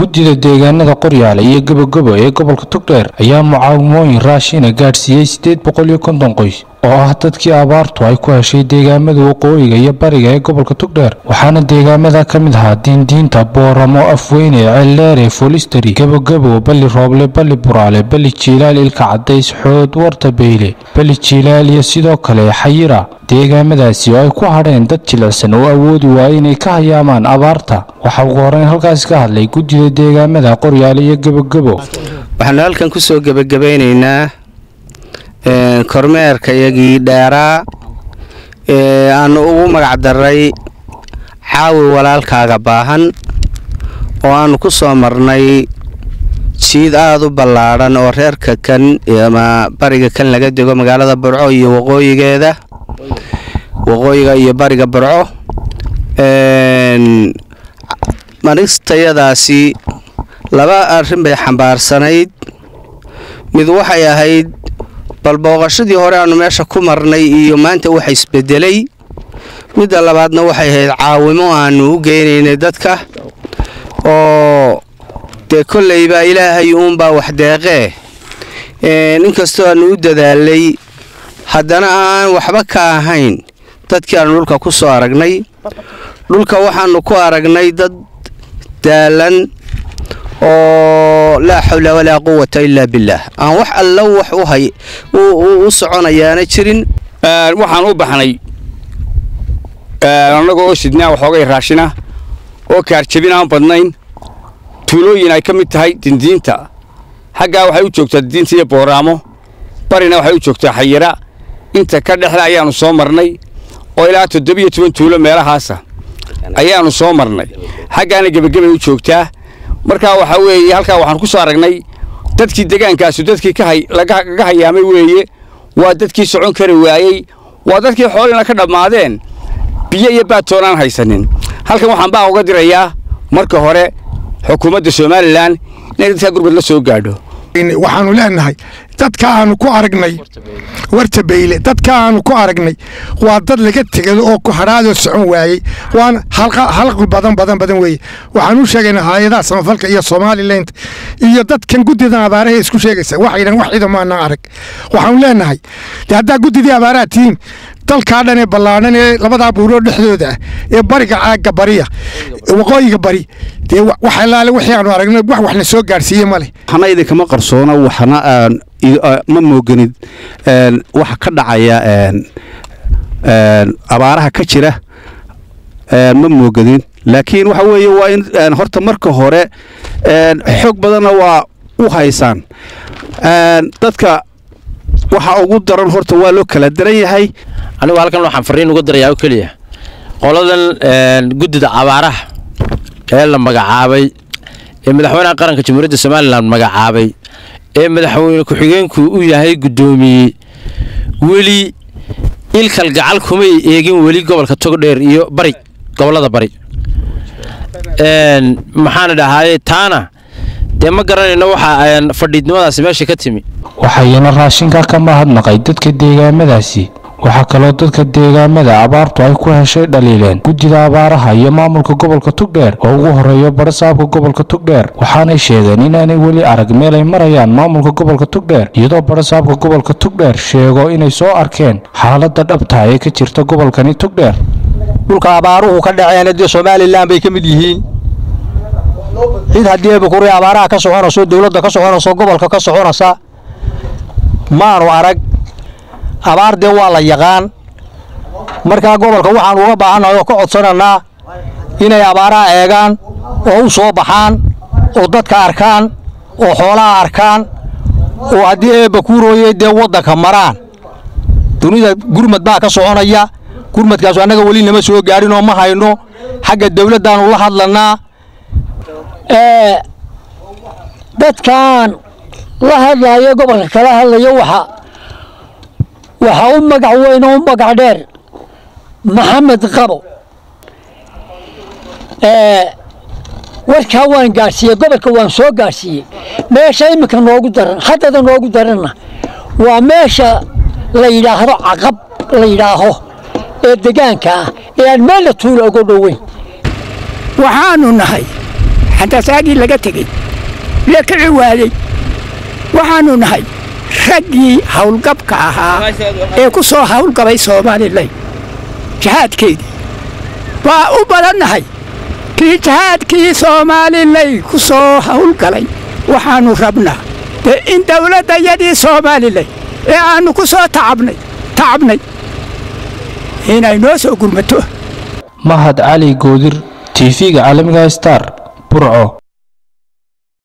guddida deegaanada qoryaale iyo gabogabo ee gobolka togdheer ayaa mucaawimooyin raashina gaadhsiiyey siddeed boqol iyo konton qoys oo ah dadkii abaartu ay ku heshay deegaamada waqooyiga iyo bariga ee gobolka togdheer waxaana deegaamada ka mid ahaa diindiinta booramo afweyne ceeldheere folisteri gabogabo balli rooble balli buraale balli jiilaal ilka cadays xood warta beyle balli jiilaal iyo sidoo kale xayira deegaamadaasi oo ay ku hadheen dad jilicsan oo awoodi waaya inay ka hayaamaan abaarta waxaa ugu horreyn halkaas ka hadlay guddida deegaamada qoryaale iyo gabogabo waxaanu halkan ku soo gebagabaynaynaa kormeerka iyagii dheeraa ee aanu ugu magac daray caawi walaalkaaga baahan oo aanu ku soo marnay jiid aada u ballaadhan oo reerka kan ama bariga kan laga dego magaalada burco iyo waqooyigeeda waqooyiga iyo bariga burco maristayadaasi laba arrin bay xambaarsanayd mid waxay ahayd bal booqashadii hore aanu meesha ku marnay iyo maanta waxa isbedelay midda labaadna waxay ahayd caawimo aanu u geynaynay dadka oo dee kolleybaa ilaahay uunbaa wax deeqee inkastoo aanu u dadaalay haddana aan waxba ka ahayn dadkii aanu dhulka ku soo aragnay dhulka waxaanu ku aragnay dad daalan oo laa xawla walaa quwata ilaa billaah aan wax alla wax u hay u soconayaana jirin waxaan u baxnay annaga oo sidnaa waxoogay raashina oo kaarjabin aan badnayn tuulooyin ay ka mid tahay dindiinta xaggaa waxay u joogtaa dindiinta iyo booraamo barina waxay u joogtaa xayira inta ka dhexda ayaannu soo marnay oo ilaa toddobiyo toban tuulo meelahaasa ayaannu soo marnay xaggaana gebagabay u joogtaa markaa waxaa weeye halkaa waxaan ku soo aragnay dadkii degaankaasu dadkii laga hayaamay weeye waa dadkii socon kari waayey waa dadkii xoolina ka dhammaadeen biyo iyo baadtoonaan haysanin halkan waxaan baa uga dirayaa marka hore xukuumadda somalilan inay dadkaa gurbad la soo gaadho waxaanu leenahay dadka aanu ku aragnay warta bayle dadka aanu ku aragnay waa dad laga tegado oo ku hadhaadoo socon waayey waana halqi badan badan badan weeye waxaan u sheegaynaa hay-adaha samafalka iyo somaliland iyo dadkan guddidan abaaraha isku sheegaysa waxaydan wax ciidan maanaan arag waxaanu leenahay de haddaa guddidii abaaraha tihiin dalkaa dhan ee ballaadhan ee labadaa buuroo dhexdooda ah ee bariga caagga bariya waqooyiga bari dee wax allaale wixii aanu aragnay wax waxna soo gaadhsiiye ma leh waxna idinkama qarsoona waxna ma mooganid waxa ka dhacaya abaaraha ka jira ma moogadin laakiin waxa weeye waa in horta marka hore xoog badanna waa u haysaan dadka waxa ugu daran horta waa loo kala daran yahay anigu halkan waxaan fariin uga darayaa oo keliya qoladan guddida abaaraha ee la magacaabay ee madaxweynaha qaranka jamhuuriyadda somalilan magacaabay ee madaxweyne ku-xigeenku u yahay guddoomiye weli ilkal gacal kumay eegin weli gobolka togdheer iyo bari gobollada bari maxaana dhahaaye taana dee ma garanayno waxa fadhiidnimadaasi meesha ka timi waxayna raashinka ka mahadnaqay dadka deegaamadaasi waxaa kaloo dadka deegaamada abaartu ay ku heshay dhaliileen guddida abaaraha iyo maamulka gobolka togdheer oo ugu horeeyo barasaabka gobolka togdheer waxaanay sheegeen inaanay weli arag meel ay marayaan maamulka gobolka togdheer iyadoo barasaabka gobolka togdheer sheego inay soo arkeen xaaladda dhabta ee ka jirta gobolkani togdheer dhulka abaaruhu ka dhaceen dee somalilan bay ka mid yihiin cid haddii bakuri abaaraha ka soconayso dowladda ka soconayso gobolka ka soconaysa maanu arag abaar dee waa la yaqaan markaa gobolka waxaan uga baahannahay oo ka codsanaynaa inay abaaraha eegaan oo u soo baxaan oo dadka arkaan oo xoolaha arkaan oo haddii eebba kuurooyey dee waddanka maraan dunida gurmad baa ka soconaya gurmadkaasu annaga weli nama soo gaadhin oo ma hayno xagga dawladdaannu la hadlannaa dadkan la hadlaayo gobolka kala hadlayo waxa waxaa u magac weyn oo u magac dheer maxamed qabo warkaa waan gaadhsiiyey gobolka waan soo gaadhsiiyey meesha iminka noogu daran haddada noogu daranna waa meesha la yidhaahdo caqab la yidhaaho ee degaanka ah ee aan meella tuula uga dhoweyn waxaanu nahay xantasaagii laga tegey lee kici waayey waxaannu nahay raggii howlgabka ahaa ee ku soo howlgabay soomaalilay jihaadkeedii waa u badannahay kii jihaadkii soomaalilay ku soo howlgalay waxaannu rabnaa dee in dawladdayadii soomaalilay ee aannu ku soo tacabnay tacabnay inay noo soo gurmato mahad cali goodir tv-ga caalamiga star burco